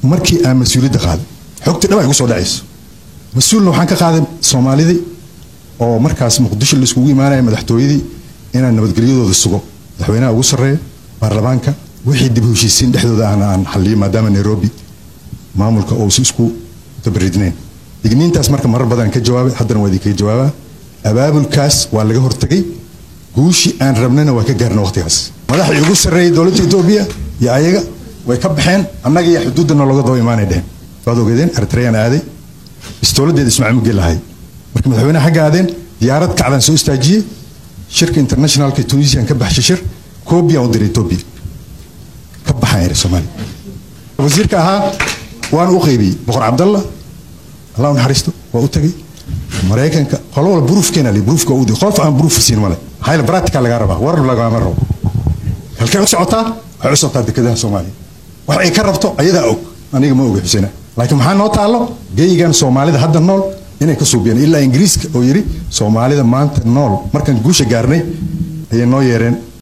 markii aan mas-uuliyadda qaaday xogtii dhab ay igu soo dhacayso mas-uulna waxaan ka qaaday soomaalidii oo markaas muqdisho la iskugu imaanaya madaxtooyadii inaan nabadgelyadooda sugo madaxweynaha ugu sarreeya baarlamaanka wixii dib u heshiisiin dhexdooda aan aan xalliyo maadaama nairobi maamulka uusi isku tabaridnayn digniintaas marka marar badan ka jawaabay haddana waa idinkaga jawaabaa abaabulkaas waa laga hortagay guushii aan rabnayna waa ka gaarna waqtigaas madaxii ugu sarreeyay dowladda etoobiya iyo ayaga way ka baxeen annaga iyo xuduuddana looga daba imaanay dheheen waad ogeedeen eritreyaan aaday istowladeeda ismaaciil mugeel lahay marka madaxweynaha xagga aadeen diyaarad kacdaan soo istaajiyey shirka internationalka tunisian ka baxshay shir koobiyan u diray etoobiya ka baxaan eri soomaaliya wasiirka ahaa waan u qaybiyey boqor cabdalla allah u naxariisto waa u tagay maraykanka qolo walba buruufkeena li buruufka udi qof aan buruuf siin male hayla practical lagaa rabaa war lagama rabo halkay u socotaa waxay u socotaa dekedaha soomaaliya wax ay ka rabto ayadaa og aniga ma oga xuseyna laakiin maxaa noo taallo geyigan soomaalida hadda nool inay ka suubiyaan ilaa ingiriiska oo yidhi soomaalida maanta nool markaan guusha gaarnay ayay noo yeereen